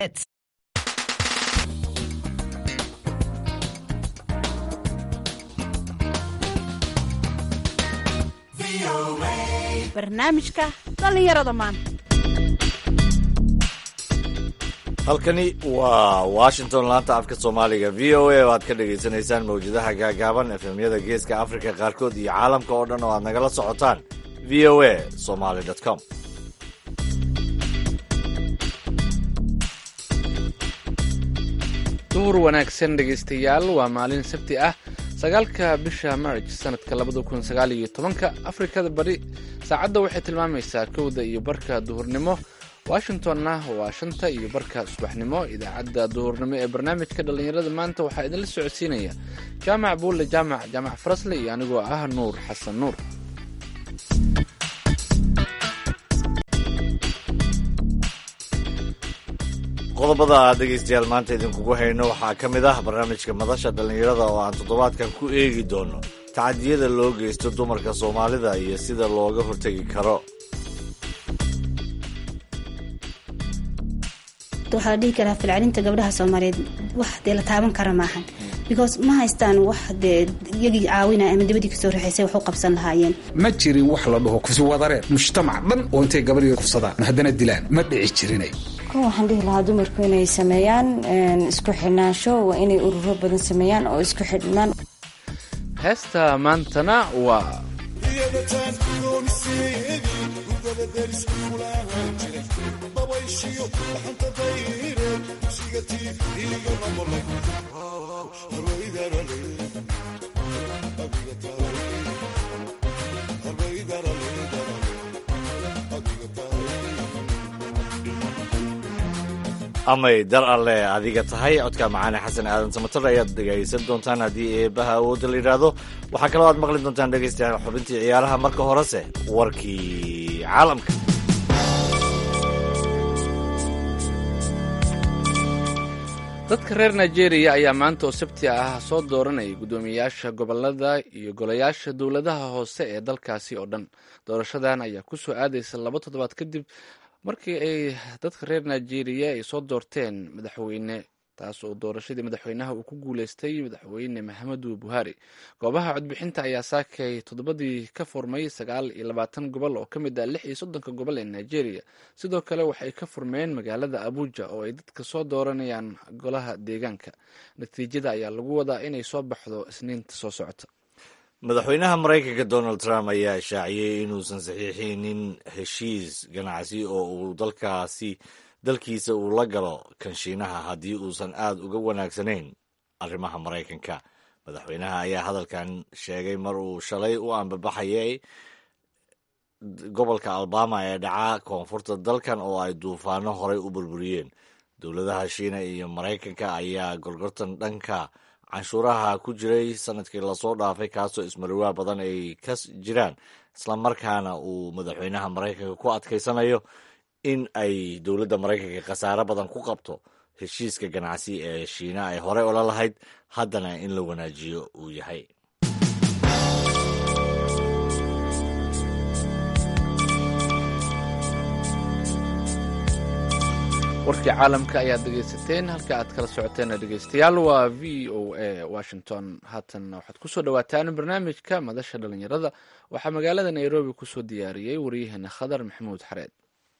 barnaamijka dhallinyarada maanta halkani waa washington laanta afka soomaaliga v o a oo aad ka dhagaysanaysaan mawjadaha gaagaaban efemyada geeska afrika qaarkood iyo caalamka oo dhan oo aad nagala socotaan v o a somaly com duhur wanaagsan dhegaystayaal waa maalin sabti ah sagaalka bisha marj sanadka labada kun sagaal iyo tobanka afrikada bari saacadda waxay tilmaamaysaa kowda iyo barka duhurnimo washingtonna waa shanta iyo barka subaxnimo idaacadda duhurnimo ee barnaamijka dhallinyarada maanta waxaa idinla socodsiinaya jaamac buulle jaamac jaamac farasle iyo anigoo ah nuur xasan nuur qodobada aad dhegaystayaal maanta idinkugu hayno waxaa ka mid ah barnaamijka madasha dhallinyarada oo aan toddobaadkan ku eegi doono tacadiyada loo geysto dumarka soomaalida iyo sida looga hortegi karo waxaa la dhihi karaa filcalinta gabdhaha soomaaliyeed wax dee la taaban kara maahan because ma haystaan wax dee iyagii caawinaya ama dibadii kasoo raxaysay wax u qabsan lahaayeen ma jirin wax la dhaho kusuwadareed mujtamac dhan oo intay gabadhii kufsadaan haddana dilaan ma dhici jirinay kun waxaan dhihi lahaa dumarku inay sameeyaan isku xidhnaansho waa inay ururo badan sameeyaan oo isku xidhnaan heesta maantana waa amay dar alle adiga tahay codka macaane xasan aadan samatar ayaad dhegaysan doontaan haddii eebaha awoodda la yidhaahdo waxaa kaloo aad maqli doontaan dhegaystayaal xubintii ciyaaraha marka horese warkii caalamka dadka reer nigeria ayaa maanta oo sabti ah soo dooranayay guddoomiyayaasha gobolada iyo golayaasha dowladaha hoose ee dalkaasi oo dhan doorashadan ayaa kusoo aadaysa laba toddobaad kadib markii ay dadka reer nigeria ay soo doorteen madaxweyne taas oo doorashadii madaxweynaha uu ku guuleystay madaxweyne maxamedu buhari goobaha codbixinta ayaa saakay toddobadii ka furmay sagaal iyo labaatan gobol oo ka mid ah lix iyo soddonka gobol ee nigeria sidoo kale waxay ka furmeen magaalada abuja oo ay dadka soo dooranayaan golaha deegaanka natiijada ayaa lagu wadaa inay soo baxdo isniinta soo socota madaxweynaha maraykanka donald trump ayaa ishaaciyey inuusan saxiixinin heshiis ganacsi oo uu dalkaasi dalkiisa uu la galo kanshiinaha haddii uusan aad uga wanaagsanayn arrimaha maraykanka madaxweynaha ayaa hadalkan sheegay mar uu shalay u ambabaxayay gobolka alabama ee dhaca koonfurta dalkan oo ay duufaano horey u burburiyeen dowladaha shiina iyo maraykanka ayaa gorgortan dhanka canshuuraha ku jiray sanadkii lasoo dhaafay kaasoo ismariwaa badan ay ka jiraan islamarkaana uu madaxweynaha maraykanka ku adkaysanayo in ay dowladda maraykanka khasaare badan ku qabto heshiiska ganacsi ee shiina ay horey ola lahayd haddana in la wanaajiyo uu yahay warkii caalamka ayaad dhegaysateen halka aad kala socoteen dhegaystayaal waa v o a washington haatan waxaad kusoo dhawaataan barnaamijka madasha dhalinyarada waxaa magaalada nairobi kusoo diyaariyey waryaheena khadar maxamuud xareed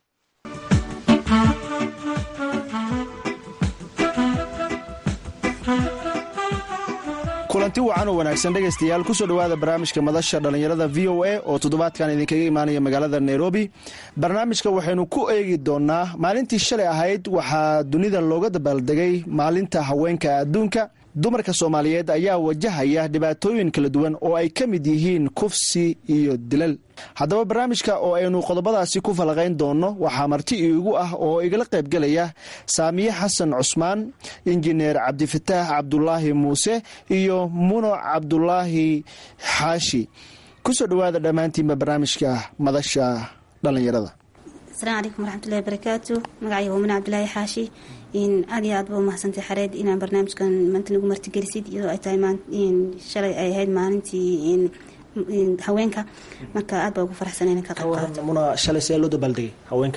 kulanti wacan oo wanaagsan dhegaystayaal kusoo dhowaada barnaamijka madasha dhallinyarada v o a oo toddobaadkan idinkaga imaanaya magaalada nairobi barnaamijka waxaynu ku eegi doonaa maalintii shalay ahayd waxaa dunida looga dabaaldegay maalinta haweenka adduunka dumarka soomaaliyeed ayaa wajahaya dhibaatooyin kala duwan oo ay ka mid yihiin kufsi iyo dilal haddaba barnaamijka oo aynu qodobadaasi ku falaqayn doonno waxaa marti iigu ah oo igala qaybgelaya saamiye xasan cusmaan injineer cabdifataax cabdulaahi muuse iyo muno cabdulaahi xaashi kusoo dhowaada dhammaantiinba barnaamijka madasha dhallinyarada asalaamu calaykum waraxmatullahi barakaatu magacayga waa muno cabdulaahi xaashi aad iyo aad ba umahadsantay xareed inaan barnaamijkan maanta nagu martigelisid iyadoo ay tahay shalay ay ahayd maalintii haweenka marka aad baa ugu faraxsan inaan ka qayb qaato muna shalay see loo dabaaldegay haweenka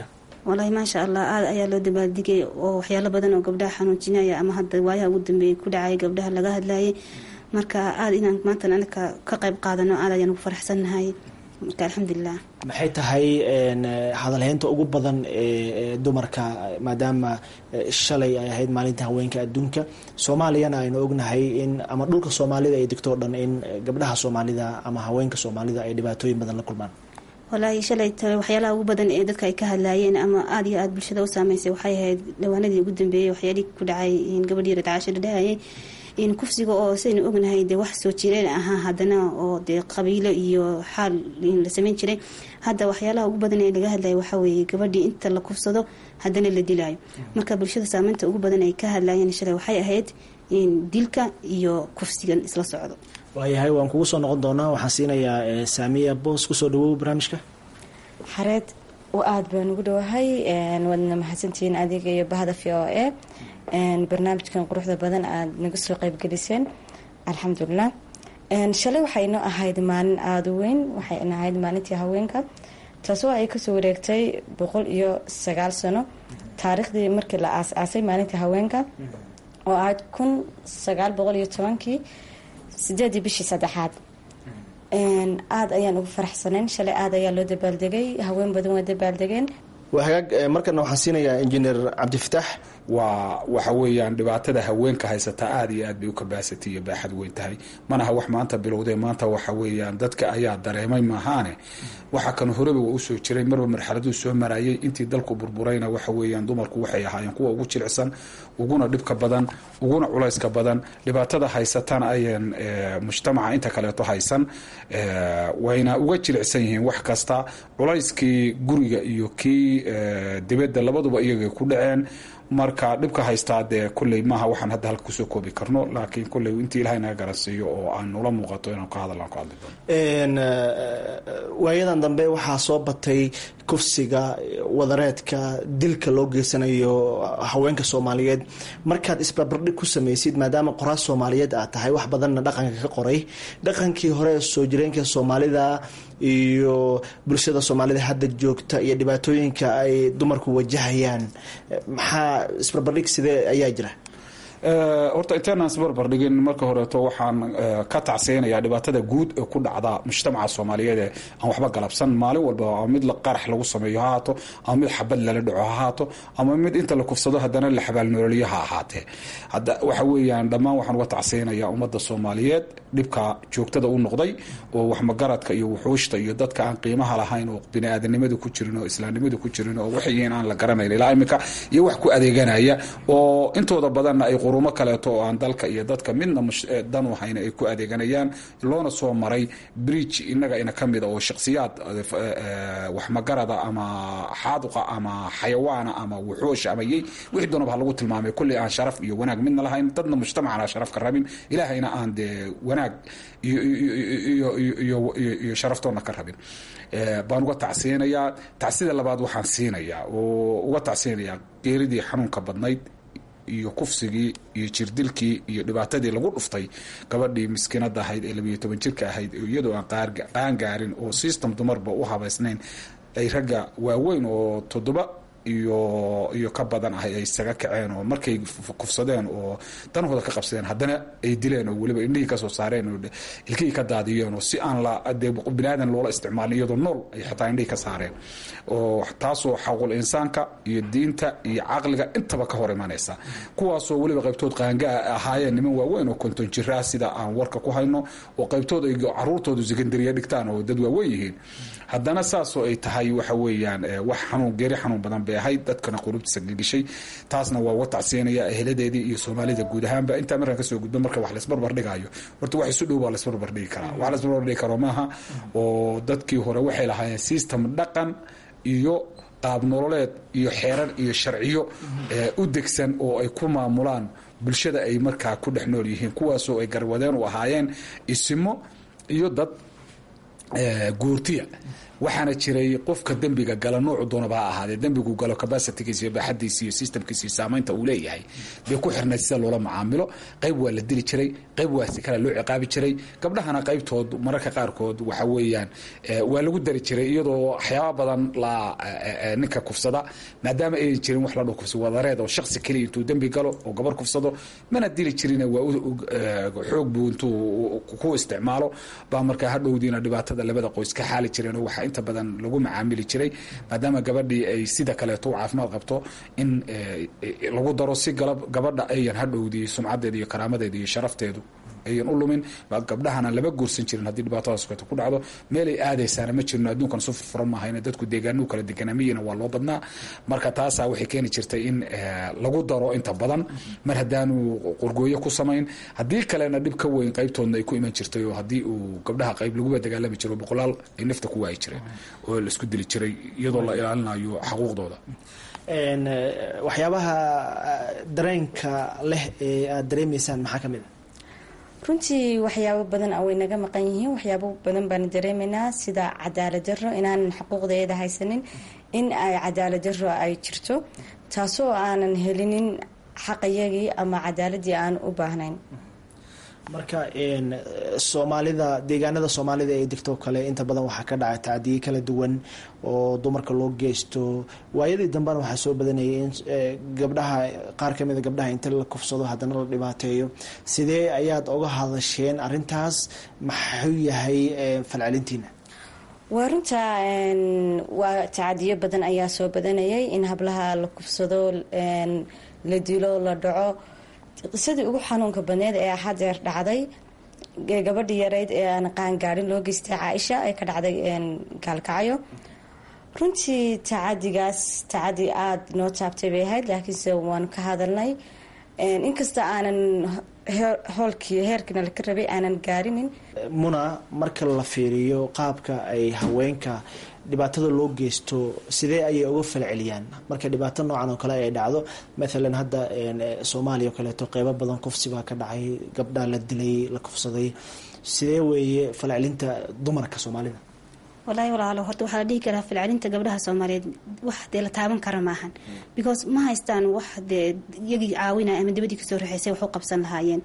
wallaahi maasha allah aad ayaa loo dabaaldigay oo waxyaalo badan oo gabdhaha xanuujinaya ama hadda waayaha ugu dambeeyay ku dhacay gabdhaha laga hadlayay marka aad inaan maanta anaka ka qayb qaadano aad ayaan ugu faraxsannahay marka alxamdulilah maxay tahay hadalheynta ugu badan ee dumarka maadaama shalay ay ahayd maalinta haweenka adduunka soomaaliyana aynu ognahay in ama dhulka soomaalida ay degto o dhan in gabdhaha soomaalida ama haweenka soomaalida ay dhibaatooyin badan la kulmaan wallaahi shalay tale waxyaalaha ugu badan ee dadka ay ka hadlaayeen ama aada iyo aada bulshada u saameysay waxay ahayd dhawaanadii ugu dambeeyey waxyaalihii ku dhacay gabadhii radcaasho dhadhahayay in kufsiga oo saynu ognahay dee wax soo jireen ahaa haddana oo dee qabiilo iyo xaal la sameyn jiray hadda waxyaalaha ugu badan ee laga hadlaya waxaa weeye gabadhii inta la kufsado haddana la dilaayo marka bulshada saameynta ugu badan ay ka hadlayeen shalay waxay ahayd in dilka iyo kufsigan isla socdo waayahay waan kugu soo noqon doonaa waxaan siinayaa saamiya boos kusoo dhawow barnaamijka xareed u aada baan ugu dhowahay waadna mahadsantihiin adiga iyo bahda v o e barnaamijkan quruxda badan aada naga soo qeybgeliseen alxamdulilah shalay waxay inoo ahayd maalin aada u weyn waxay ina ahayd maalintii haweenka taasoo ay kasoo wareegtay boqol iyo sagaal sano taariikhdii markii la aas-aasay maalintii haweenka oo ahayd kun sagaal boqol iyo tobankii sideedii bishii saddexaad aada ayaan ugu faraxsanayn shalay aada ayaa loo dabaaldegay haween badan waa dabaaldegeen waa hagaag markana waxaan siinayaa injineer cabdifataax waa waxa weeyaan dhibaatada haweenka haysataa aada iyo aad bay u kabaasatay iyo baaxad weyn tahay manaha wax maanta bilowdee maanta waxa weeyaan dadka ayaa dareemay maahaane waxa kan horeba waa usoo jiray marba marxaladuu soo marayay intii dalku burburayna waxa weeyaan dumarku waxay ahaayeen kuwa ugu jilicsan uguna dhibka badan uguna culayska badan dhibaatada haysatana ayan mujtamaca inta kaleeto haysan wayna uga jilicsan yihiin wax kasta culayskii guriga iyo kii dibadda labaduba iyagay ku dhaceen marka dhibka haystaa dee kolley maaha waxaan hadda halka kusoo koobi karno laakiin kolley intii ilahay naga garansiiyo oo aan nula muuqato inaan ka hadallaan ku hadli doono waayadan dambe waxaa soo batay kufsiga wadareedka dilka loo geysanayo haweenka soomaaliyeed markaad isbarbardhig ku samaysid maadaama qoraas soomaaliyeed aad tahay wax badanna dhaqanka ka qoray dhaqankii hore soo jireenka soomaalida iyo bulshada soomaalida hadda joogta iyo dhibaatooyinka ay dumarku wajahayaan maxaa isbarbardhig sidee ayaa jira horta inteenaan isbarbar dhigin marka horeeto waxaan ka tacseynayaa dhibaatada guud ee ku dhacda mujtamaca soomaaliyeed ee aan waxba galabsan maalin walba ama mid qarax lagu sameeyo ha ahaato ama mid xabad lala dhaco ha ahaato ama mid inta la kufsado haddana la xabaalnooliyo ha ahaatee hadda waxa weeyaan dhammaan waxaan uga tacseynayaa ummadda soomaaliyeed dhibka joogtada u noqday oo waxmagaradka iyo wuxuushta iyo dadka aan qiimaha lahayn oo biniaadanimadu ku jirin oo islaamnimadu ku jirin oo waxay yihiin aan la garanayn ilaa iminka iyo wax ku adeeganaya oo intooda badanna ay qurumo kaleeto oo aan dalka iyo dadka midna dan u hayna ay ku adeeganayaan loona soo maray bridge inaga ina ka mida oo shakhsiyaad waxmagarada ama xaaduqa ama xayawaana ama wuxuusha ama yey wixii doonaba ha lagu tilmaamay kulley aan sharaf iyo wanaag midna lahayn dadna mujtamacana sharaf ka rabin ilaahayna aan dee wanaag iyo sharaftoona ka rabin baan uga tacsiyanayaa tacsida labaad waxaan siinayaa oo uga tacsiyanayaa geeridii xanuunka badnayd iyo kufsigii iyo jirdilkii iyo dhibaatadii lagu dhuftay gabadhii miskiinada ahayd ee labiyo toban jirka ahayd iyadoo aan qaangaarin oo system dumarba u habaysnayn ay ragga waaweyn oo toddoba iyo iyo ka badan ahay ay isaga kaceen oo markay kufsadeen oo danahooda ka qabsadeen haddana ay dileen oo weliba indhihii kasoo saareen oo ilkihii ka daadiyeen oo si aan la dee biniaadan loola isticmaalin iyadoo nool ay xataa indhihii ka saareen oo taasoo xaqul insaanka iyo diinta iyo caqliga intaba ka hor imanaysa kuwaasoo weliba qaybtood qaangaa ahaayeen niman waaweyn oo konton jiraa sida aan warka ku hayno oo qaybtood ay caruurtoodu sekandariya dhigtaan oo dad waaweyn yihiin haddana saasoo ay tahay waxa weeyaan wax xanuun geeri xanuun badan bay ahayd dadkana qulubtiisa gelgishay taasna waa uga tacsiinaya eheladeedii iyo soomaalida guud ahaanba intaa markaan kasoo gudbo marka wax laisbarbar dhigayo horta wax isu dhow baa laisbarbar dhigi karaa wax laisbarbar dhigi karo maaha oo dadkii hore waxay lahaayeen system dhaqan iyo qaab nololeed iyo xeerar iyo sharciyo u degsan oo ay ku maamulaan bulshada ay markaa ku dhex nool yihiin kuwaasoo ay garwadeen u ahaayeen isimo iyo dad guurtiya waxaana jiray qofka dembiga gala noocu doonaba ha ahaadee dembigu galo capacitigiisa iyo baaxadiisa iyo systemkiisa iyo saamaynta uu leeyahay bay ku xirnayd sida loola macaamilo qayb waa la dili jiray qayb waa si kale loo ciqaabi jiray gabdhahana qaybtood mararka qaarkood waxa weeyaan waa lagu dari jiray iyadoo waxyaaba badan la ninka kufsada maadaama aynan jirin wax la dho kufsi wadareed oo shaksi keliya intuu dembi galo oo gabar kufsado mana dili jirin waa xoog buu intuu ku isticmaalo baa markaa hadhowdiina dhibaatada labada qoys ka xaali jireen oo waxaa inta badan lagu macaamili jiray maadaama gabadhii ay sida kaleeto u caafimaad qabto in lagu daro si gabadha ayan hadhowdii sumcadeeda iyo karaamadeeda iyo sharafteedu ayan u lumin gabdhahana lama guursan jirin haddii dhibaatadaas kaleeto ku dhacdo meelay aadaysaana ma jirno adduunkan su furfuran maahayna dadku deegaanuu kala deganamiyina waa loo badnaa marka taasaa waxay keeni jirtay in lagu daro inta badan mar haddaanu qorgooyo ku samayn haddii kalena dhib ka weyn qaybtoodna ay ku iman jirtay oo haddii uu gabdhaha qayb laguba dagaalami jiro boqolaal ay nafta ku waayi jireen oo laisku dili jiray iyadoo la ilaalinayo xaquuqdooda waxyaabaha dareenka leh ee aada dareemaysaan maxaa ka mid a runtii waxyaabo badan way naga maqan yihiin waxyaabo badan baanu dareemaynaa sida cadaalad daro inaanan xuquuqdeeda haysanin in ay cadaalad daro ay jirto taasoo aanan helinin xaqayagii ama cadaaladii aan u baahnayn marka soomaalida deegaanada soomaalida ee degto kale inta badan waxaa ka dhacay tacdiye kala duwan oo dumarka loo geysto waayadii dambena waxaa soo badanayay in gabdhaha qaar kamida gabdhaha inta la kufsado haddana la dhibaateeyo sidee ayaad oga hadasheen arintaas maxuu yahay falcelintiina waa runta waa tacadiyo badan ayaa soo badanayay in hablaha la kufsado la dilo la dhaco qisadii ugu xanuunka badneed ee hadeer dhacday gabadhii yareyd ee aan qaangaarin loo geystay caaisha ee ka dhacday gaalkacyo runtii tacadigaas tacadi aada noo taabtay bay ahayd laakiinse waanu ka hadalnay inkasta aanan hoolkii heerkiina laka rabay aanan gaarinin muna marka la fiiriyo qaabka ay haweenka dhibaatada loo geysto sidee ayay uga falceliyaan marka dhibaato noocan oo kale ay dhacdo maalan hadda soomaaliya oo kaleeto qeybo badan kufsi baa ka dhacay gabdhaa la dilay la kufsaday sidee weeye falcelinta dumarka soomaalida wallaahi walaalo horta waxaa la dhihi karaa falcelinta gabdhaha soomaaliyeed wax dee la taaban kara maahan because ma haystaan wax dee iyagii caawinaya ama dibadii kasoo raxaysay wax u qabsan lahaayeen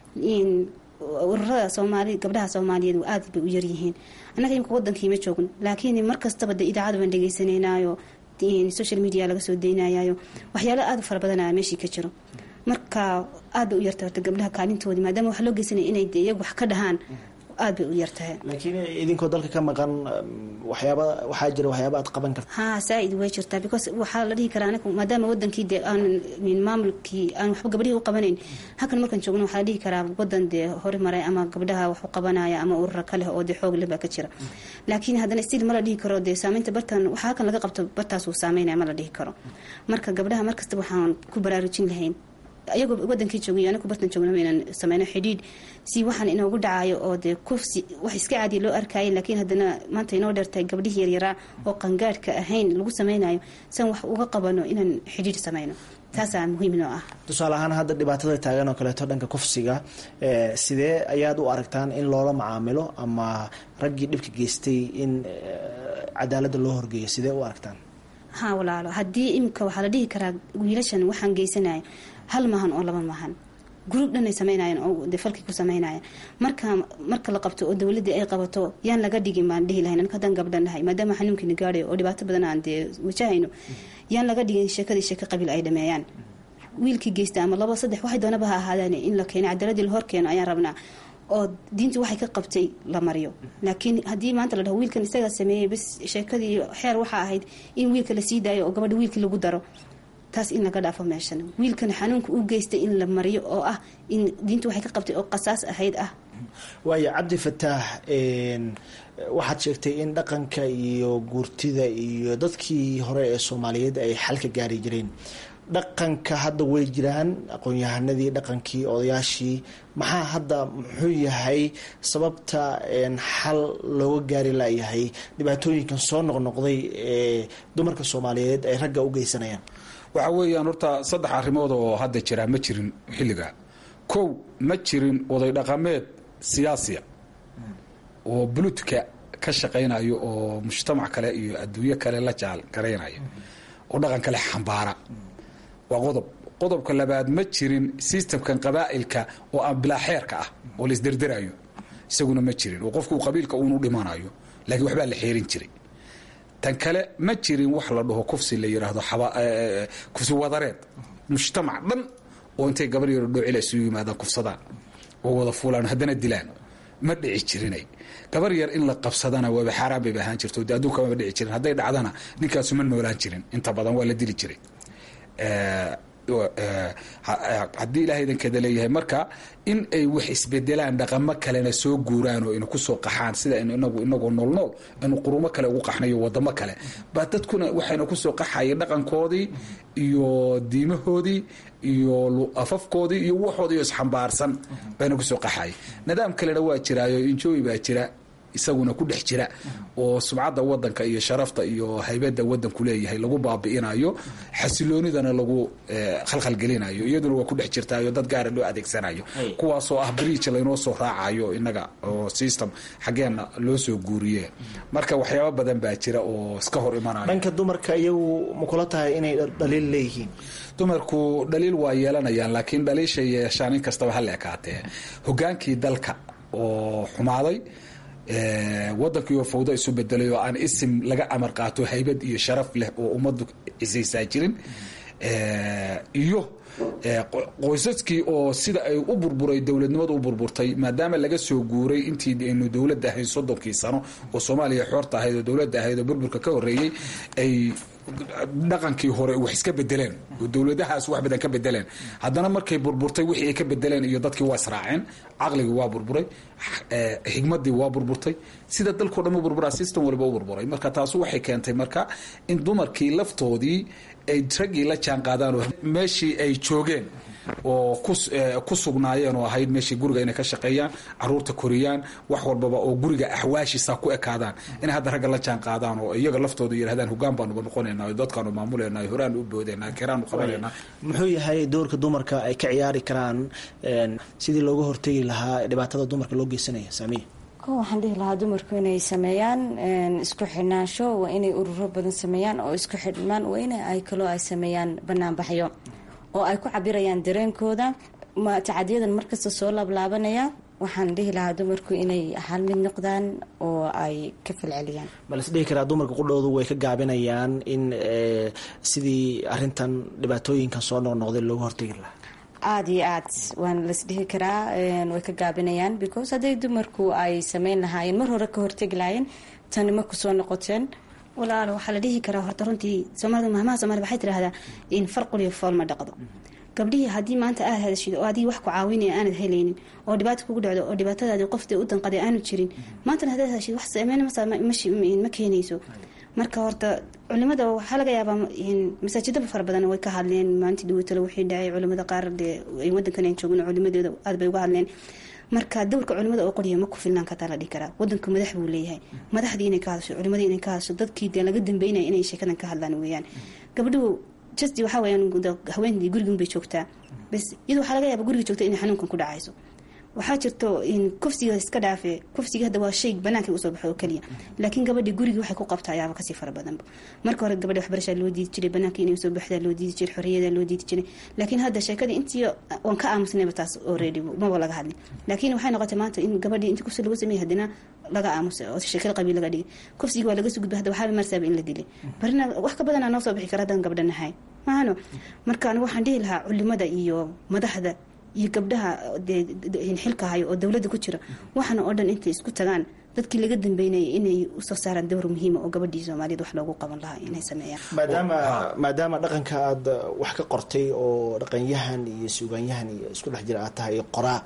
ururada soomaali gabdhaha soomaaliyeed aad bay u yaryihiin annaga imika wadankii ma joogno laakiin mar kastaba de idaacada baan dhegeysanaynayo social media laga soo deynayayo waxyaalo aada u fara badanaya meeshii ka jiro marka aad bay u yartahay horta gabdhaha kaalintoodii maadaama wax loo geysanaya inay de iyagu wax ka dhahaan aad bay u yartahay laakiin idinkoo dalka ka maqan waxyaaba waxaa jira waxyaaba aad qaban karta ha saa-id way jirtaa because waxaa la dhihi karaa anigu maadaama wadankii dee aan maamulkii aan waxba gabdhihii u qabanayn halkan markaan joogno waxaa la dhihi karaa wadan dee hore maray ama gabdhaha wax u qabanaya ama urura ka leh oo dee xoog leh baa ka jira laakiin haddana stil ma la dhihi karo dee saameynta bartan waxa halkan laga qabto bartaas uu saameynaya ma la dhihi karo marka gabdhaha markasta waxaan ku baraarujin lahayn ayagoo wadankii joogay anigu bartan joogna inaan sameyno xidhiidh si waxaan inoogu dhacayo oo dee kufsi wax iska caadiya loo arkayay laakiin haddana maanta inoo dheertahay gabdhihii yaryaraa oo qangaadhka ahayn lagu sameynayo san wax uga qabano inaan xidhiidh sameyno taasaa muhiim noo ah tusaale ahaan hadda dhibaatada taagan oo kaleeto dhanka kufsiga sidee ayaad u aragtaan in loola macaamilo ama raggii dhibka geystay in cadaaladda loo horgeeyo sidee u aragtaan ha walaalo haddii imika waxaa la dhihi karaa wiilashan waxaan geysanayo hal maahan oo laba maahan gruub dhanay sameynayeen oo de falkii ku sameynaya marka marka la qabto oo dowladii ay qabato yaan laga dhigin baan dhihi lahayn anka haddaan gabdhan nahay maadaama xanuunkiina gaadhayo oo dhibaato badan aan dee wajahayno yaan laga dhigin sheekadii sheeko qabiil ay dhameeyaan wiilkii geysta ama labo saddex waxay doonaba ha ahaadaan in la keeno cadaladii la hor keeno ayaan rabnaa oo diintu waxay ka qabtay la mariyo laakiin haddii maanta la dhaho wiilkan isagaa sameeyey bas sheekadii xeer waxaa ahayd in wiilka la sii daayo oo gabadha wiilkii lagu daro taas in laga dhaafo meeshan wiilkan xanuunka u geystay in la mariyo oo ah in diintu waxay ka qabtay oo qasaas ahayd ah waayo cabdi fataax waxaad sheegtay in dhaqanka iyo guurtida iyo dadkii hore ee soomaaliyeed ay xal ka gaari jireen dhaqanka hadda way jiraan aqoon-yahanadii dhaqankii odayaashii maxaa hadda muxuu yahay sababta xal looga gaari layahay dhibaatooyinkan soo noqnoqday ee dumarka soomaaliyeed ay ragga u geysanayaan waxa weeyaan horta saddex arrimood oo hadda jiraa ma jirin xilliga kow ma jirin oday dhaqameed siyaasiya oo buluudka ka shaqaynayo oo mujtamac kale iyo adduunyo kale la jaal garaynaya oo dhaqan kale xambaara waa qodob qodobka labaad ma jirin systemkan qabaa'ilka oo aan bilaa xeerka ah oo la isderderayo isaguna ma jirin oo qofku qabiilka uunu dhimanayo laakiin waxbaa la xeerin jiray tan kale ma jirin wax la dhaho kufsi la yidhaahdo kufsi wadareed mujtamac dhan oo intay gabar yaro dhoocila isugu yimaadaan kufsadaan oo wada fuulaan haddana dilaan ma dhici jirinay gabar yar in la qabsadana waaba xaaraan bayba ahaan jirto de adduunka maba dhici jirin hadday dhacdana ninkaasu ma noolaan jirin inta badan waa la dili jiray haddii ilahay idankeeda leeyahay marka in ay wax isbedelaan dhaqamo kalena soo guuraan oo ina kusoo qaxaan sida inagu inagoo nool nool inu qurumo kale ugu qaxnayo wadamo kale baa dadkuna waxayna kusoo qaxaya dhaqankoodii iyo diimahoodii iyo afafkoodii iyo waxoodii isxambaarsan bayna kusoo qaxaya nidaam kalena waa jiraayo injooy baa jira isaguna ku dhex jira oo sumcadda wadanka iyo sharafta iyo haybadda wadanku leeyahay lagu baabi'inayo xasiloonidana lagu khalkhalgelinayo iyaduna waa ku dhex jirtaayo dad gaara loo adeegsanayo kuwaasoo ah bridge laynoo soo raacayo inaga oo system xaggeenna loo soo guuriye marka waxyaaba badan baa jira oo iska hor imanayo dhanka dumarka iyagu ma kula tahay inay dhaliil leeyihiin dumarku dhaliil waa yeelanayaan laakiin dhaliishay yeeshaan in kastaba ha la ekaatee hogaankii dalka oo xumaaday wadankiioo fawdo isu bedelay oo aan isim laga amar qaato haybad iyo sharaf leh oo ummaddu cisaysaa jirin iyo qoysaskii oo sida ay u burburay dowladnimadu u burburtay maadaama laga soo guuray intii aynu dowladda ahayd soddonkii sano oo soomaaliya xoorta ahayd oo dowladda ahayd oo burburka ka horreeyey ay dhaqankii hore wax iska bedeleen oo dowladahaas wax badan ka bedeleen haddana markay burburtay wixii ay ka bedeleen iyo dadkii waa israaceen caqligii waa burburay xigmadii waa burburtay sida dalkao dhan u burburaa system waliba u burburay marka taasu waxay keentay marka in dumarkii laftoodii ay raggii la jaan qaadaan oo meeshii ay joogeen oo ku sugnaayeen oo ahayd meeshii guriga inay ka shaqeeyaan caruurta koriyaan wax walbaba oo guriga axwaashiisa ku ekaadaan inay hadda ragga la jaan qaadaan oo iyaga laftooda yidhahdaan hogaan baanuba noqonayna dadkaanu maamulayna horaan u boodayna kiraanu qabanayna muxuu yahay doorka dumarka ay ka ciyaari karaan sidii looga hortegi lahaa dhibaatada dumarka loo geysanaya saamiya ko waxaan dhihi lahaa dumarku inay sameeyaan isku xidhnaansho waa inay ururo badan sameeyaan oo isku xidhmaan waa in ay kaloo ay sameeyaan banaanbaxyo oo ay ku cabirayaan dareenkooda tacadiyadan markasta soo laablaabanaya waxaan dhihi lahaa dumarku inay hal mid noqdaan oo ay ka falceliyaan ma las dhihi karaa dumarka qudhoodu way ka gaabinayaan in sidii arintan dhibaatooyinkan soo noqnoqday looga hortegi lahaa aada iyo aad waana las dhihi karaa way ka gaabinayaan because hadday dumarku ay sameyn lahaayeen mar hore ka hortegi lahaayeen tani ma kusoo noqoteen walaalo waxaa la dhihi karaa horta runtii soomaalida mahmaha soomaalida waxay tidhahdaa in farquliyo fool ma dhaqdo gabdhihii haddii maanta aad hadashid oo adigii wax ku caawinaya aanad helaynin oo dhibaata kugu dhacdo oo dhibaatadaadii qofta u danqaday aanu jirin maantana haddaad hadashid wax sameyn ma keenayso marka horta culimada waxaa laga yaabaa masaajidaba fara badan way ka hadleen maalintii dhawatalo wixii dhacay culimada qaar dee wadankan aan joogin culimadeeda aad bay uga hadleen marka dowrka culimada oo qoriya ma ku filnaan kartaa la dhihi karaa wadanku madax buu leeyahay madaxdii inay ka hadasho culimadii inay ka hadasho dadkii dee laga dambeynaya inay sheekadan ka hadlaan weeyaan gabdhuhu just waxaa weyaan haweentii gurigan bay joogtaa bas iyada waxaa laga yaaba guriga joogta inay xanuunkan ku dhacayso waxaa jirto kufsiga iska dhaafe kufsiga hadda waa shay banaanka usoo baxo oo keliya laakiin gabadhii gurigii waxay ku qabtaa ayaaba kasii fara badanba marka hore gabadha waxbarashaa loo diidi jiray banaanka inay usoo baxdaa loo diidi jiray xorriyadaa loo diidi jiray laakiin hadda sheekadii intii waan ka aamusnayba taas already maba laga hadlin laakiin waxay noqotay maanta in gabadhii intii kufsi lagu sameeyay haddana laga aamusay oo sheekada qabiil laga dhigay kufsigii waa laga soo gudbay hadda waxaaba marsaaba in la dilay barina wax ka badanaa noo soo bixi kara haddaan gabdha nahay maahano marka anigu waxaan dhihi lahaa culimada iyo madaxda iyo gabdhaha xilka hayo oo dowladda ku jira waxana oo dhan intay isku tagaan dadkii laga dambeynayay inay usoo saaraan dowr muhiima oo gabadhii soomaaliyad wax loogu qaban lahaa inay sameeyaan maadaama maadaama dhaqanka aada wax ka qortay oo dhaqanyahan iyo suugaanyahan iyo isku dhex jira aad tahay qoraa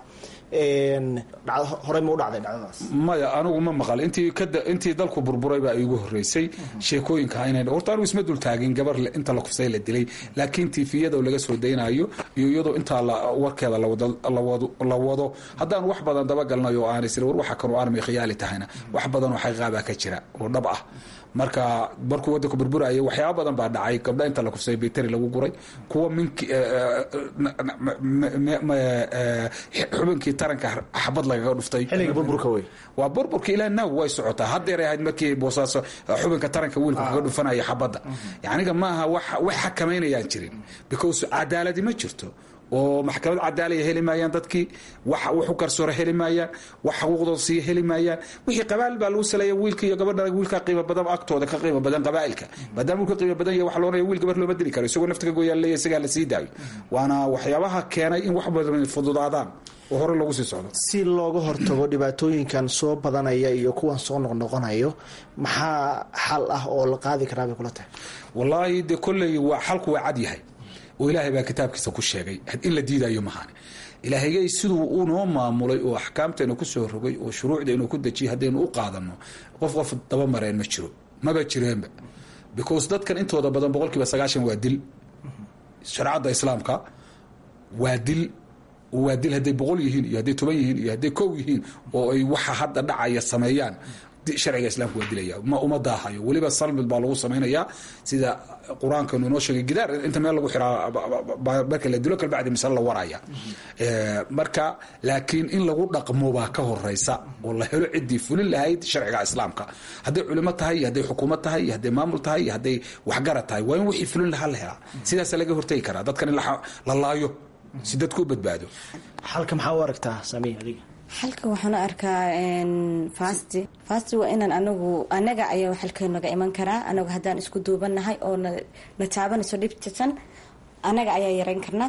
horey ma u dhacday dhacdadaas maya anigu ma maqal intii kada intii dalku burburay baa iigu horeysay sheekooyinka inay horta anigu isma dul taagin gabar inta la kufsay la dilay laakiin tiifiyada laga soo daynayo iyo iyadoo intaa warkeeda la wado haddaan wax badan dabagalnayo oo aan isla war waxa kanu armay khiyaali tahayna sheegayana wax badan oo xaqiiqabaa ka jira oo dhab ah marka markuu wadanku burburaya waxyaaba badan baa dhacay gabdha inta la kufsay biteri lagu guray kuwa minki xubinkii taranka xabad lagaga dhuftay xilliga burburka wey waa burburka ilaa naaw way socotaa haddeeray ahayd markii boosaaso xubinka taranka wiilku kaga dhufanaya xabadda yaniga maaha wax xakamaynayaan jirin because cadaaladi ma jirto oo maxkamad cadaalaya heli maayaan dadkii wax u garsoore heli maayaan wax xuquuqdooda siiya heli maayaan wixii qabaa'il baa lagu saleeya wiilka iyo gabadha wiilka qiimo badan agtooda ka qiimo badan qabaa'ilka maadaama wiilka qiimo badan yahay wax loonaya wiil gabar looma dili karo isagoo nafta ka gooyaa leeya isagaa la sii daayo waana waxyaabaha keenay in wax badan fududaadaan oo hore loogu sii socdo si looga hortago dhibaatooyinkan soo badanaya iyo kuwan soo noqnoqonayo maxaa xal ah oo la qaadi karaa bay kula tahay wallaahi dee kolley waa xalku waa cad yahay oo ilaahay baa kitaabkiisa ku sheegay in la diidayo mahaan ilaahayay siduu unoo maamulay oo axkaamteena kusoo rogay oo shuruucdeenu ku dejiyay haddaynu u qaadano qof qof dabamareen ma jiro maba jireenba because dadkan intooda badan boqolkiiba sagaashan waa dil shareecadda islaamka waa dil waa dil hadday boqol yihiin iyo hadday toban yihiin iyo hadday kow yihiin oo ay waxa hadda dhacaya sameeyaan sharciga islaamka waa dilaya ma uma daahayo weliba salmid baa lagu samaynayaa sida qur-aankanu inoo sheegay gidaar inta meel lagu xiraa marka la dilo kalbacdi misale la waraya marka laakiin in lagu dhaqmo baa ka horeysa oo la helo ciddii fulin lahayd sharciga islaamka hadday culimo tahay iyo hadday xukuumad tahay iyo hadday maamul tahay iyo hadday waxgarad tahay waa in wixii fulin lahaa la helaa sidaasa laga hortegi karaa dadkan in la laayo si dadku u badbaado xalka maxaa u aragtaa samiy adiga xalka waxaan u arkaa fasti fasti waa inaan anagu anaga ayaa xalka naga iman karaa anagu haddaan isku duubanahay oo na taabanayso dhibtisan anaga ayaa yareyn karnaa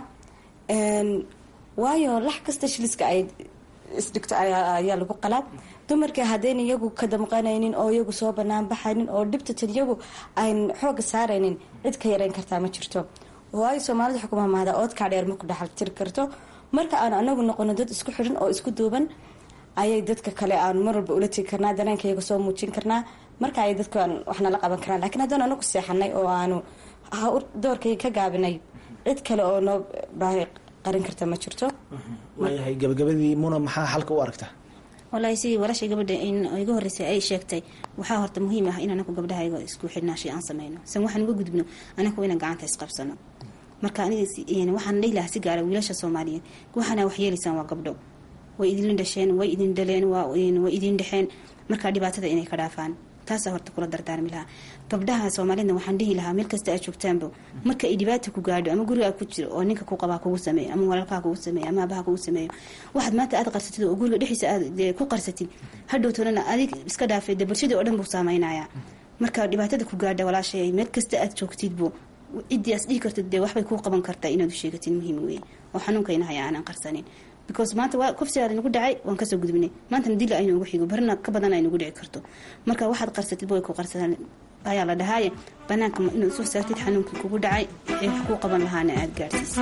waayo lax kasta shiliska ay isdhigto ayaa lagu qalaa dumarkii haddayna iyagu ka damqanaynin oo iyagu soo banaan baxaynin oo dhibtatan iyagu ayn xooga saaraynin cid ka yareyn kartaa ma jirto waayo soomaalida xukuma mahda oodkaa dheer ma ku dhaxal tiri karto marka aan anagu noqono dad isku xidhan oo isku duuban ayay dadka kale aan mar walba ula tegi karnaa dareenka iyaga soo muujin karnaa marka ay dadka waxnala qaban karaan lakiin haddaan anagu seexanay oo aanu doorkayga ka gaabinay cid kale oo noo baahi qarin karta ma jirto waayahay gabagabadii muna maxaa xalka u aragtaa wallaahi sidii walaashay gabadha in iga horreysay ay sheegtay waxaa horta muhiim ah in anaku gabdhahayga isku xidhnaashay aan sameyno san waxaan uga gudubno anaku inaan gacanta isqabsano marka aniga waxaan dhihi lahaa si gaara wiilasha soomaaliyeed waxaana wax yeelaysaan waa gabdho way idin dhasheen way idin dhaleen way idin dhexeen marka dhibaatada inay ka dhaafaan taasaa horta kula dardaarmi lahaa gabdhaha soomaaliyedna waxaan dhihi lahaa meel kasta aad joogtaanba marka ay dhibaata ku gaadho ama gurigaa ku jiro oo ninka ku qabaa kugu sameeyo ama walaalkaa kugu sameeyo ama abaha kugu sameeyo waxaad maanta aad qarsatid oo guriga dhexdiisa aad ku qarsatid hadhowtoonana adig iska dhaafay de bulshadii oo dhan buu saameynayaa marka dhibaatada ku gaadha walaashay meel kasta aad joogtidbu ciddii as dhihi kartid dee waxbay kuu qaban kartaa inaad u sheegatid muhiim weeye oo xanuunkayna haya aanan qarsanin because maanta waa kufsigaad nagu dhacay waan kasoo gudbinay maantana dila aynu ugu xigo barina ka badan aynugu dhici karto marka waxaad qarsatid way ku qarsadaan ayaa la dhahaaye banaanka inaad soo saartid xanuunkii kugu dhacay ee wax kuu qaban lahaana aada gaadhsiisa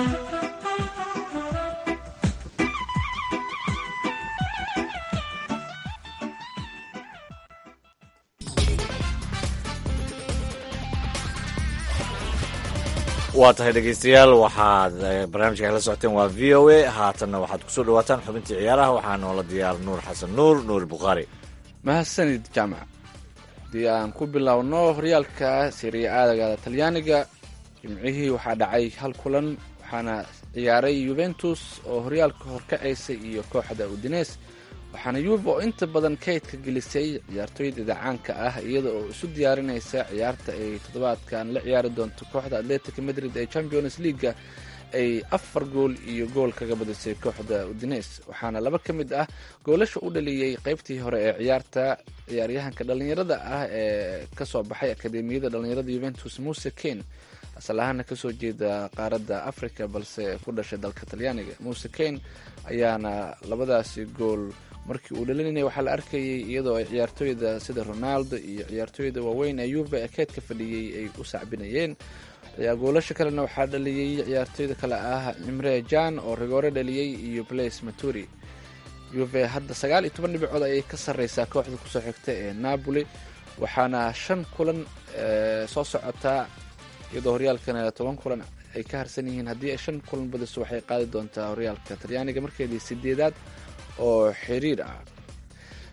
waa tahay dhegeystayaal waxaad barnaamijka kala socoteen waa v o a haatanna waxaad kusoo dhawaataan xubintii ciyaaraha waxaa noola diyaar nuur xasan nuur nuur bukhaari mahadsanid jaamac haddii aan ku bilowno horyaalka siriya aadaga talyaaniga jimcihii waxaa dhacay hal kulan waxaana ciyaaray yuventus oo horyaalka horkacaysay iyo kooxda udines waxaana yuve oo inta badan kaydka gelisay ciyaartooyda idacaanka ah iyada oo isu diyaarinaysa ciyaarta ay toddobaadkan la ciyaari doonto kooxda atletic madrid ee champions leaga ay afar gool iyo gool kaga badisay kooxda udines waxaana laba ka mid ah goolasha u dhaliyey qeybtii hore ee ciyaarta ciyaaryahanka dhallinyarada ah ee kasoo baxay akademiyada dhallinyarada yuventus muse ken asal ahaana kasoo jeeda qaaradda africa balse ku dhashay dalka talyaaniga muse ken ayaana labadaasi gool markii uu dhalinayay waxaa la arkayay iyadoo ay ciyaartooyda sida ronaldo iyo ciyaartooyda waaweyn ee yuve ee keedka fadhiyey ay u sacbinayeen goolasha kalena waxaa dhaliyey ciyaartooyda kale ah cimre jan oo rigoore dhaliyey iyo blaise maturi yuve hadda sagaal iyo toban dhibcood ayay ka sarreysaa kooxda kusoo xigta ee napoli waxaana shan kulan soo socotaa iyadoo horyaalkana toban kulan ay ka harsan yihiin haddii ay shan kulan badiso waxay qaadi doontaa horyaalka talyaaniga markeedii sideedaad oo xiriir ah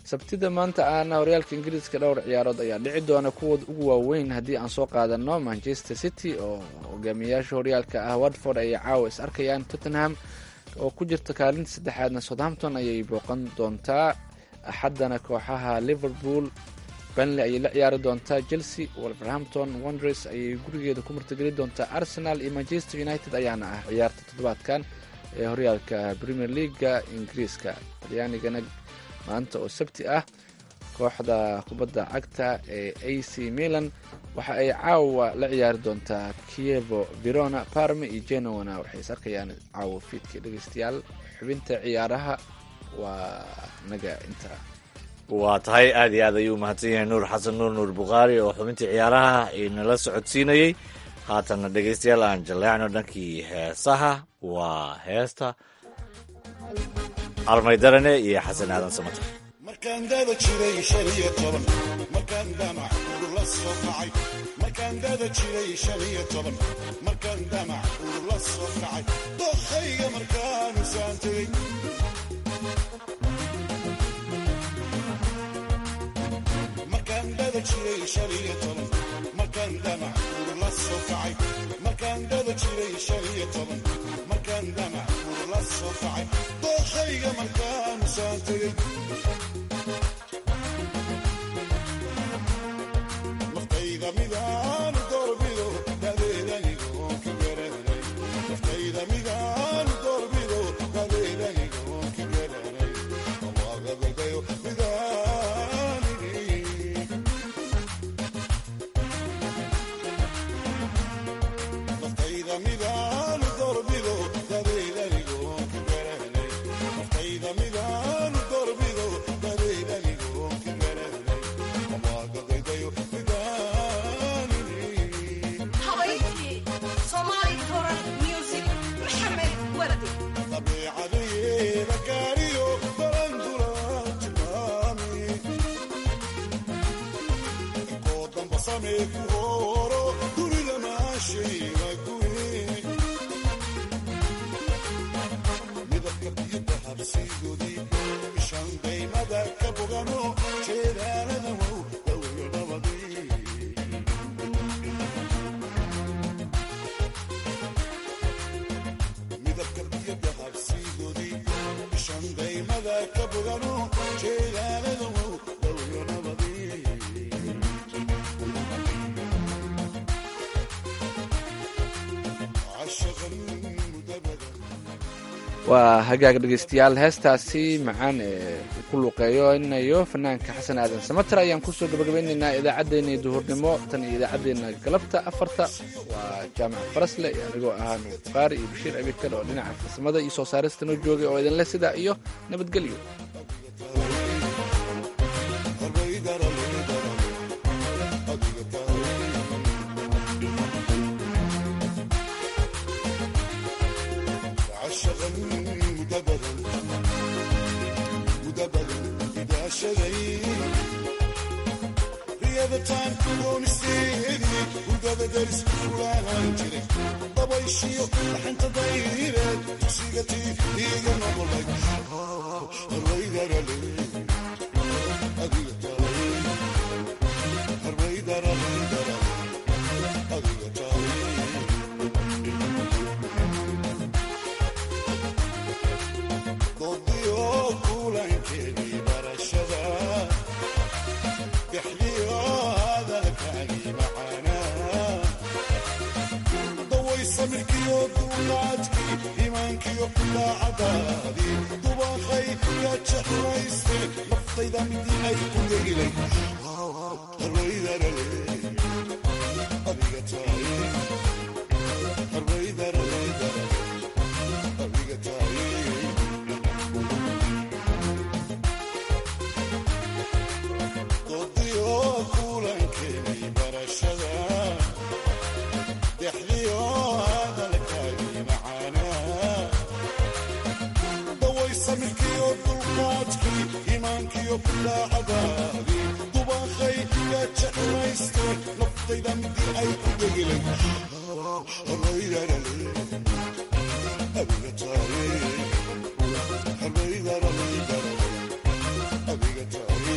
sabtida maanta aana horyaalka ingiriiska dhowr ciyaarood ayaa dhici doona kuwooda ugu waaweyn haddii aan soo qaadano manchester city oo hogaamiyayaasha horyaalka ah watford ayay caawa is arkayaan tottenham oo ku jirta kaalinta saddexaadna southampton ayay booqan doontaa axaddana kooxaha liverpool banley ayay la ciyaari doontaa chelsea wolverhampton wonders ayay gurigeeda ku martigeli doontaa arsenal iyo manchester united ayaana ah ciyaarta toddobaadkan ee horyaalka premier leaga ingiriiska talyaanigana maanta oo sabti ah kooxda kubadda cagta ee a c milan waxa ay caawa la ciyaari doontaa kievo verona parma iyo genowana waxay is arkayaan caawa fiidka dhegeystayaal xubinta ciyaaraha waa naga inta waa tahay aad iyo aad ayuu mahadsan yahay nuur xasan nuur nuur bukhaari oo xubintii ciyaaraha inala socodsiinayey haatanna dhegeystayaal aan jaleecno dhankii heesaha waa heesta almaydarane iyo xasan aadan samater markaan dada jiray shan iyo toban markaan damac urula soo kacay markaan dada jiray shan iyo toban markaan damac urula soo kacay dokhayga markaanu saan tegey markaan dada jiray shan iyo toban markaan damac urula soo kacay markaan dada jiray shan iyo toban markaan damac urula soo kacay dokhayga markaanu saan tegey naftayda midaanu doorbido dadeedanigoon ka garanay naftayda midaanu doorbido dadeedanigoon ka garanay awaagadadayo midaanigi naftayda midaanu doorbido dadeedanigoon ka garanay naftayda midaanu doorbido dadeedanigoon ka garanay awaagadadayo midaanigi habayntii soomaali koran music maxamed wardi dabeecadeyeeda gaariyo barandula tilmaami koo damba samee ku hooro dunida maashayga guye midabka biyada habsiigoodii ishaan daymada ka bogano jeedaalada wow dawiyo nabadii midabka biyada habsiigoodii ishaan daymada ka bogano jeedaalada wow dawiyo nabadii cashaqan mudabadan waa hagaag dhegeystayaal heestaasi macaan ee ku luuqeeynayo fanaanka xasan aadan samater ayaan kusoo gabagabeynaynaa idaacaddeenna duhurnimo tan iyo idaacaddeenna galabta afarta waa jaamac farasle iyo anigoo ahaa nuur bukhaari iyo bashiir abikal oo dhinaca farsamada iyo soo saarista noo joogay oo idinle sidaa iyo nabadgelyo عشقا مدبرا مدبرا إذا شذي riyadataan goonisteedii hurdada daris fulaan jiray dabayshiyo dhaxanta dayreed tusigatii iiga noqolay harwaydarale adiga tahay harwaydarale adiga tahay doodiyo kulankeedii barashada bixdiyo hadalkaagii macaanaa daway samirkiyo duulaadkii iimaankiyo daacadaadii dubaqay ka jexmayste naftayda midii ay ku degilay harwaydarale adiga tahay harwaydarale adiga tahay doodiyo kulankeedii barashada dexdiyo hadalkaagii macaanaa daway samirkiyo dulqaadkii iimaankiyo daacadaadii dubaqay ka jeclayste naftayda midii ay ku degilay harwaydarale adiga tahay harwaydarale adiga tahay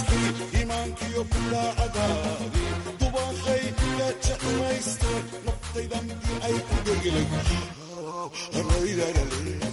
ruuxii iimaankiyo bidaacadaadii dubaaqay ka jeclayste naftayda midii ay ku dhegelay